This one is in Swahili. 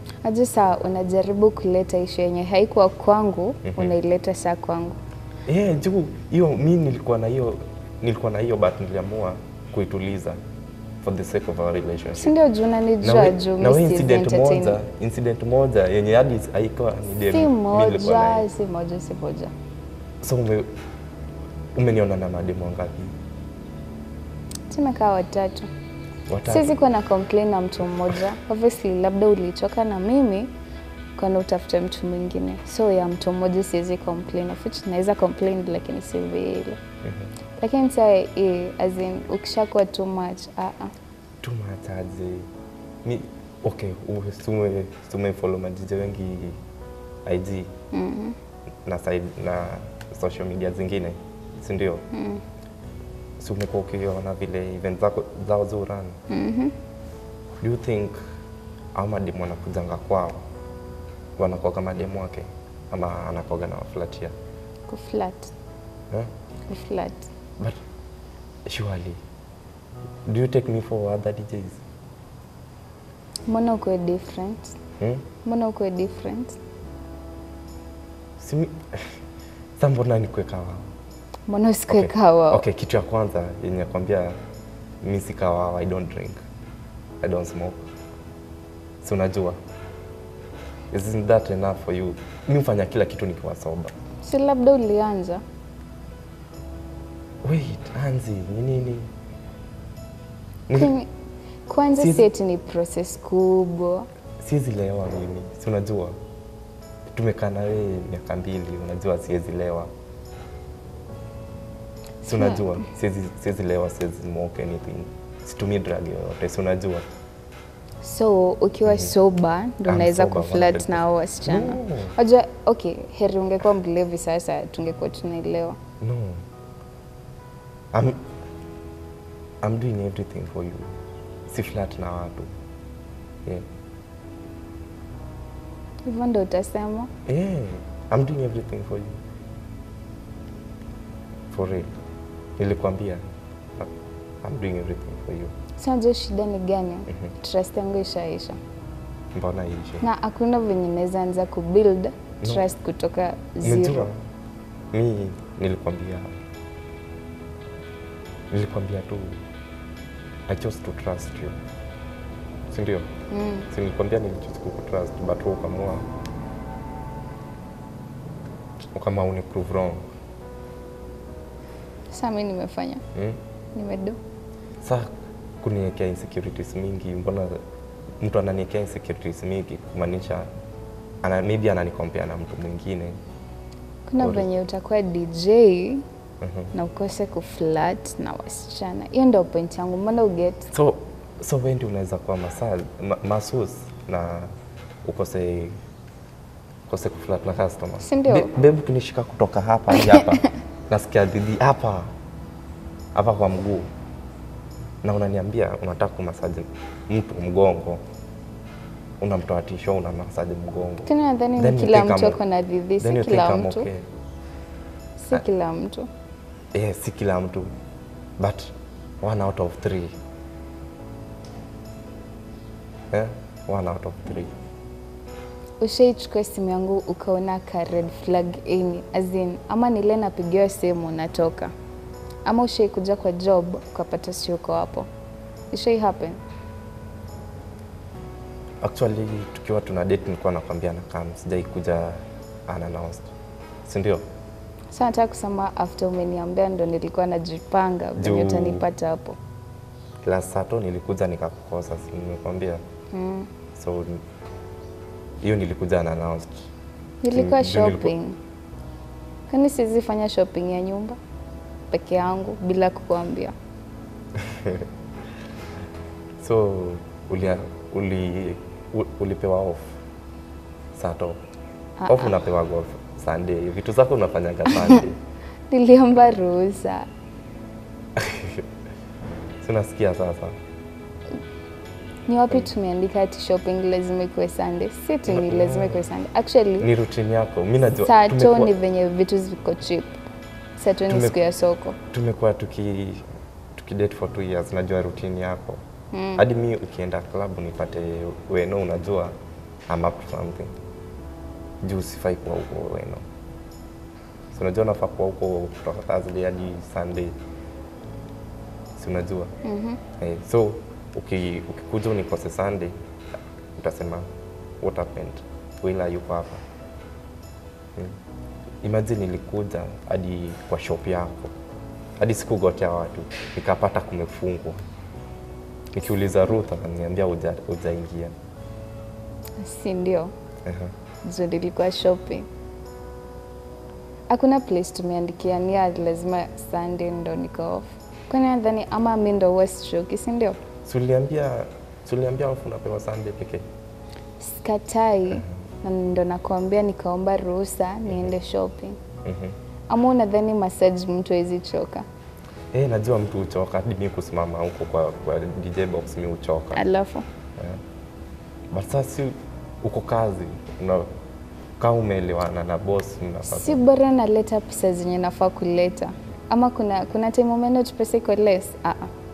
Aje saa unajaribu kuleta ishu yenye haikuwa kwangu unaileta saa kwangu. Eh, juu hiyo mi nilikuwa na hiyo nilikuwa na hiyo but niliamua kuituliza for the sake of our relationship. Si ndio juu Na unanijua we- juu na we mi si incident moja, entertain. incident moja yenye hadi haikuwa ni dem Si mi nilikuwa na moja, yeye. si moja, si moja. So ume, umeniona na mademu wangapi? Tumekaa watatu. Watatu. Siwezi kuwa na complain na mtu mmoja. Obviously labda ulichoka na mimi kana utafute mtu mwingine. So ya mtu mmoja siwezi complain. Of which naweza complain lakini si vile. Lakini saa eh, as in ukishakuwa too much, ah ah. tumataje mi okay u- sume sume follow madj wengi IG na side na social media zingine si ndio mm. si umekuwa ukiona vile event zako zao zuran mm-hmm. do you think au mademu wanakujanga kwao wanakuwa kama demu wake ama anakoga na waflatia Kuflat. eh? Kuflat. but surely do you take me for other DJs Mbona ukuwe different? hmm? Mbona ukuwe different? Simi... Sa mbona nikuweka wao? Mbona usikuwe Okay. kawa? Okay, kitu ya kwanza yenye kwambia mi si kawawa, I don't drink. I don't smoke. Si unajua? Isn't that enough for you? Mi hufanya kila kitu nikiwa soba. Si labda ulianza. Wait, Anzi, ni nini? Ni- Kwenye- Kwanza Siezi- si eti ni process kubwa. Siwezi lewa mimi, si unajua? Tumekaa na wewe miaka mbili, unajua siwezi lewa. Si unajua? Siwezi siwezi lewa, siwezi smoke anything. Situmii drug yoyote, si unajua? So ukiwa sober ndo I'm unaweza sober, kuflirt 100%. na hao wasichana. No. Wajua, okay, heri ungekuwa mlevi sasa tungekuwa tunaelewa. No. I'm, I'm doing everything for you. Si flat na watu. Yeah. Hivyo ndo utasema. Yeah. I'm doing everything for you. For real. Nilikwambia. I'm doing everything for you. Sinajua shida ni gani? Trust yangu ishaisha. Mbona iishe? Na hakuna venye naweza anza kubuild trust kutoka Unajua, zero. mi nilikwambia nilikwambia tu I chose to trust you, si ndio? Mm. Si nilikwambia nilichoose kukutrust but wewe ukamua ukama uni prove wrong. Sasa mimi nimefanya. Mm? Nimedo. Sa kuniwekea insecurities mingi, mbona mtu ananiwekea insecurities mingi kumaanisha ana, maybe ananikompea na mtu mwingine Kuna Sorry. venye utakuwa DJ Mhm. na ukose kuflirt na wasichana. Hiyo ndio point yangu. Mbona uget? So, so wewe ndio unaweza kuwa masa, ma, masus na ukose ukose kuflirt na customer. Si ndio? Be- Babe kunishika kutoka hapa hadi hapa. Nasikia dhidi hapa. Hapa kwa mguu. Na unaniambia unataka kumasaji mtu mgongo. Unamtoa tisho una masaji mgongo. Tena nadhani Then ni you kila think mtu I'm- ako na dhidhi, then si you think kila I'm mtu. okay. Si kila mtu. Eh, si kila mtu. But one out of three. Eh? One out of three. Ushaichukua simu yangu ukaona ka red flag any as in, ama nile napigiwa simu natoka, ama ushaikuja kwa job ukapata siuko hapo. Ishai happen? Actually tukiwa tuna date nilikuwa nakwambia na kam sijai kuja unannounced. Si ndio? Sasa nataka kusema after umeniambia ndo nilikuwa najipanga venye Juu- utanipata hapo. Last Sato nilikuja nikakukosa, si nimekwambia. Mm. So hiyo nilikuja unannounced. Nilikuwa Juu nilikuwa- shopping. Kwani siwezi fanya shopping ya nyumba peke yangu bila kukuambia? So ulia, uli, u- ulipewa off Sato. Ah, Off unapewa golf Sunday. Vitu zako unafanyaga Sunday. Niliomba ruhusa. Si unasikia sasa? Ni wapi tumeandika ati shopping lazima ikuwe Sunday? Si ati ni lazima ikuwe Sunday. Actually, Ni routine yako. Mimi najua Sato tumekuwa- ni venye vitu ziko cheap. Sato ni Tume- siku ya soko. tumekuwa tuki tukidate for two years, najua routine yako hadi mi ukienda club nipate weno, unajua I'm up to something. Juu sifai kuwa huko weno. Si unajua nafaa kuwa huko kutoka Thursday hadi Sunday. Si unajua? Mhm. Eh, so uki, ukikuja unikose Sunday utasema what happened? Wila yuko hapa. Mm. Imagine nilikuja hadi kwa shop yako hadi sikugotea watu nikapata kumefungwa. Nikiuliza Ruth akaniambia huja- hujaingia. Si ndio? Aha. Juu nilikuwa shopping. Hakuna place tumeandikia nia lazima Sunday ndo niko off. Kwani nadhani ama mi ndo West Shoki, si ndio? Si uliambia si uliambia off unapewa Sunday pekee? Sikatai na ndo nakwambia nikaomba ruhusa niende shopping. Mhm. Ama unadhani massage mtu hawezi choka? Eh, najua mtu huchoka hadi mimi kusimama huko kwa, kwa DJ box mimi huchoka. Alafu But sasa si uko kazi una kama umeelewana na boss mnapata. si bora naleta pesa zenye nafaa kuleta, ama kuna kuna time umeenda tu pesa iko less? Ah, ah.